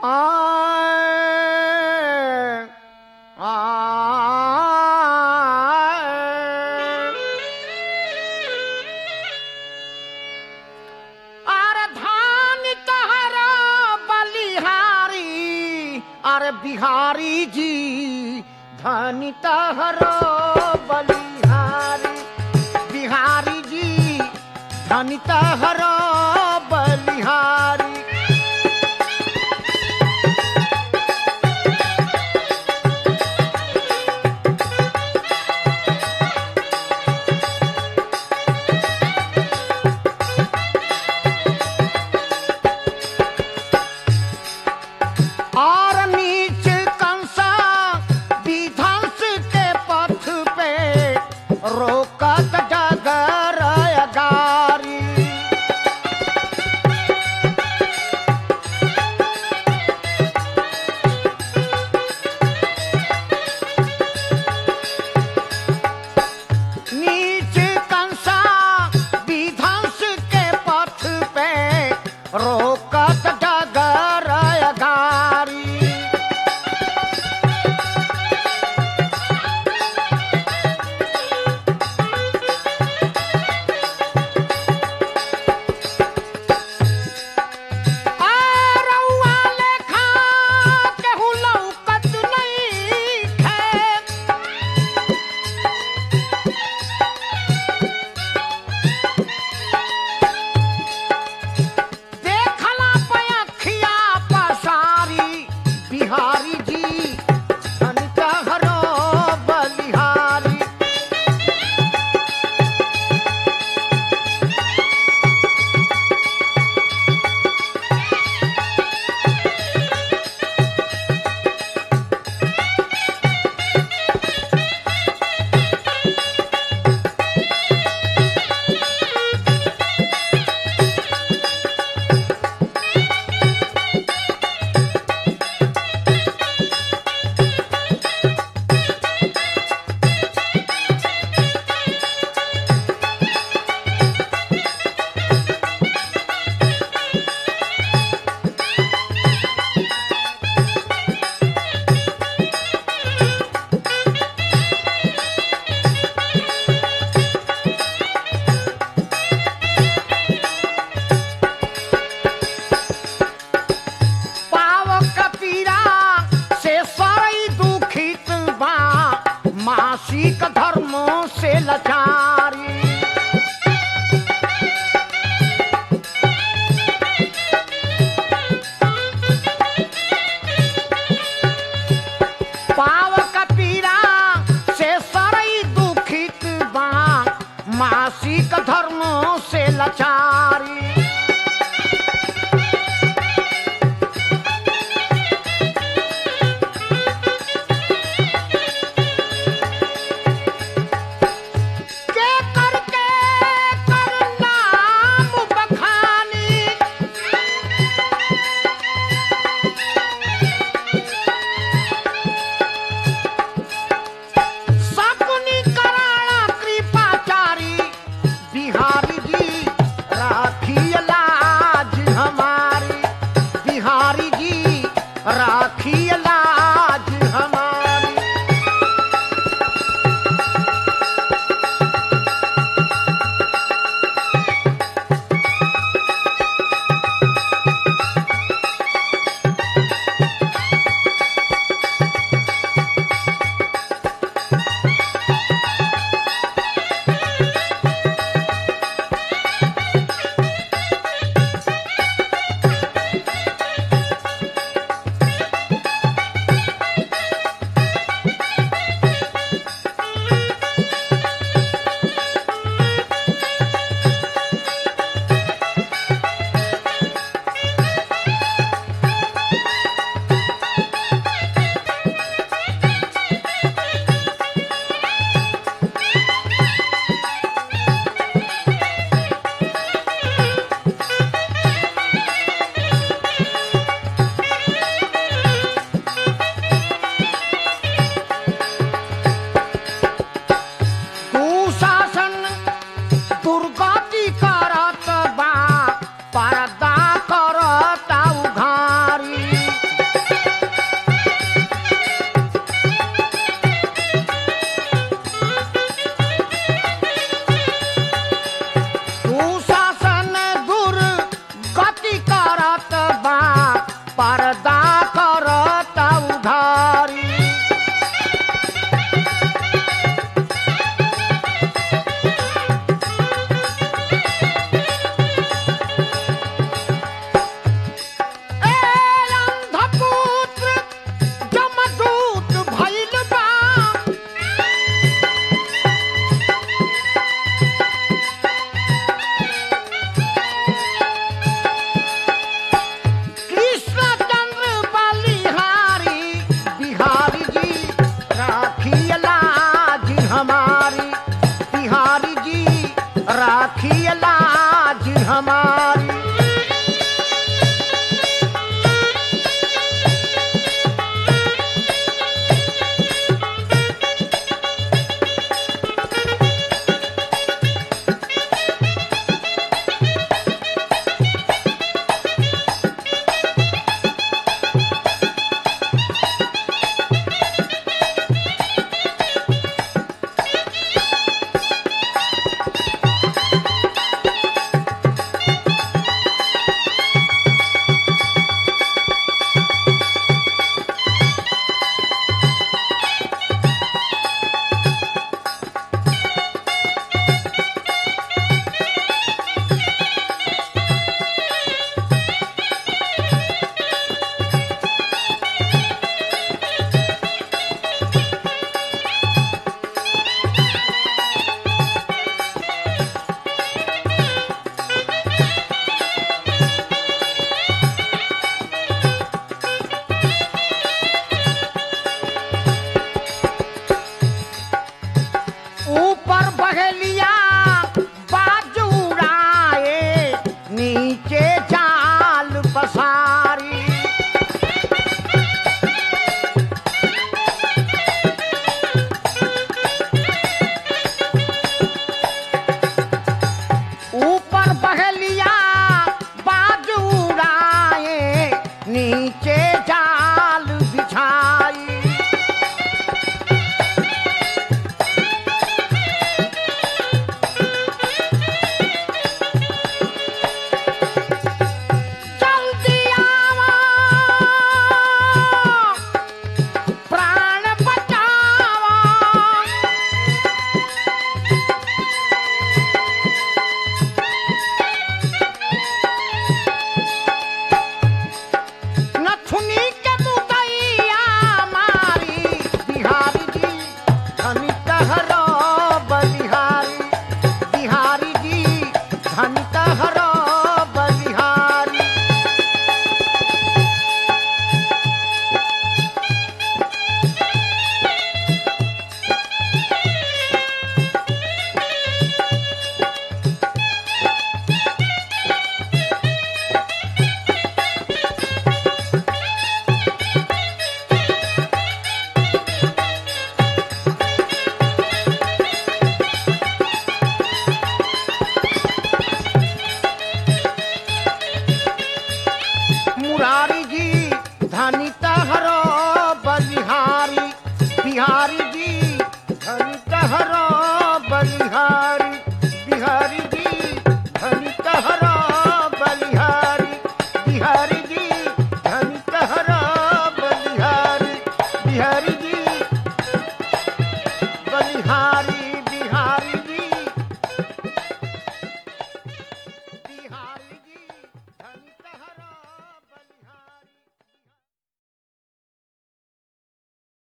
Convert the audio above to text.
आए अरे धान तहरा बलिहारी अरे बिहारी जी धनी तहरा बलिहारी बिहारी जी धनी तहरा बलिहारी और नीच कंसा विध्वंस के पथ पे रोकत डगर गारी नीच कंसा विध्वंस के पथ पे रोकत डगर गारी आरौआ लेखा केहू लौकत नइखे। देखला पयखिया पसारी बिहारी जी धनिका हरो बलिहारी पाव कपीरा से सरई दुखित बा मासिक धर्मों से लाचारी पाव कपीरा से सरई दुखित बा मासिक धर्मों से लाचारी के करके कर नाम बखानी सकुनी कराणा कृपाचारी बिहारी जी राखी लाज हमारी बिहारी जी राखी लाज हमारी पर्दा करता उधारी ए अंधपुत्र जमदूत भइल बा कृष्णचंद्र बलिहारी बिहारी जी राखियला जी हमारी बिहारी जी राखियला जी हमारी ऊपर बहेलिया बाजू उड़ाए नीचे जाल पसारी ऊपर बहेलिया बाजू उड़ाए नीचे जाल बिछाई जल्दी आवा प्राण बचावा नथुनी के मुदैया मारी बिहारी जी धनी कहरो बलिहारी बिहारी जी धनी कहरो बलिहारी मुरारी जी धनी तहरो बलिहारी बिहारी जी धनी तहरो बलिहारी बिहारी जी धनी तहरो बलिहारी बिहारी जी धनी तहरो बलिहारी बिहारी जी बलिहारी